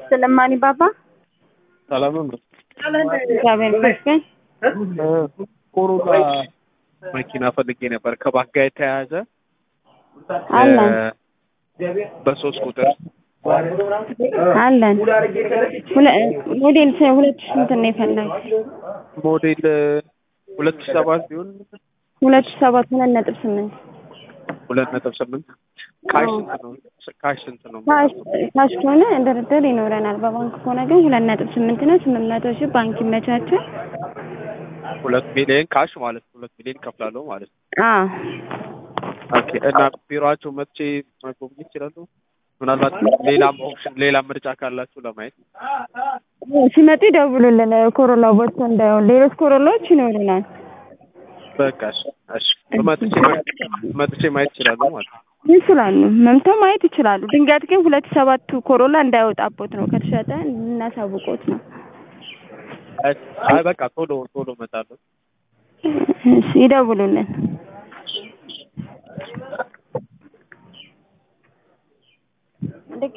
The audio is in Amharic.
ስለማኒ ባባ ሰላም ነው። እግዚአብሔር ይመስገን። ኮሮና መኪና ፈልጌ ነበር ከባንክ ጋር የተያያዘ አለን በሶስት ቁጥር አለን ሁለ- ሞዴል ስ- ሁለት ሺህ ስንት ነው የፈለግ ሞዴል ሁለት ሺህ ሰባት ቢሆን ሁለት ሺህ ሰባት ሁለት ነጥብ ስምንት ሁለት ነጥብ ስምንት ካሽ ስንት ነው? ካሽ ስንት ነው? ካሽ ካሽ ከሆነ ድርድር ይኖረናል። በባንክ ከሆነ ግን ሁለት ነጥብ ስምንት ነው። ስምንት መቶ ሺህ ባንክ ይመቻቸው። ሁለት ሚሊዮን ካሽ ማለት ነው። ሁለት ሚሊዮን ከፍላለሁ ማለት ነው። አዎ ኦኬ እና ቢሮአቸው መጥቼ መጎብኘት ይችላሉ? ምናልባት ሌላም ኦፕሽን ሌላ ምርጫ ካላችሁ ለማየት ሲመጡ ይደውሉልን። ኮሮላ ቦርሳ እንዳይሆን ሌሎች ኮሮላዎች ይኖሩናል። በቃ እሺ፣ እሺ መጥቼ ማየት መጥቼ ማየት ይችላሉ ማለት ነው። ይችላሉ መምተው ማየት ይችላሉ። ድንገት ግን ሁለት ሰባቱ ኮሮላ እንዳይወጣቦት ነው ከተሸጠ እናሳውቆት ነው። አይ በቃ ቶሎ ቶሎ እመጣለሁ። እሺ ይደውሉልን።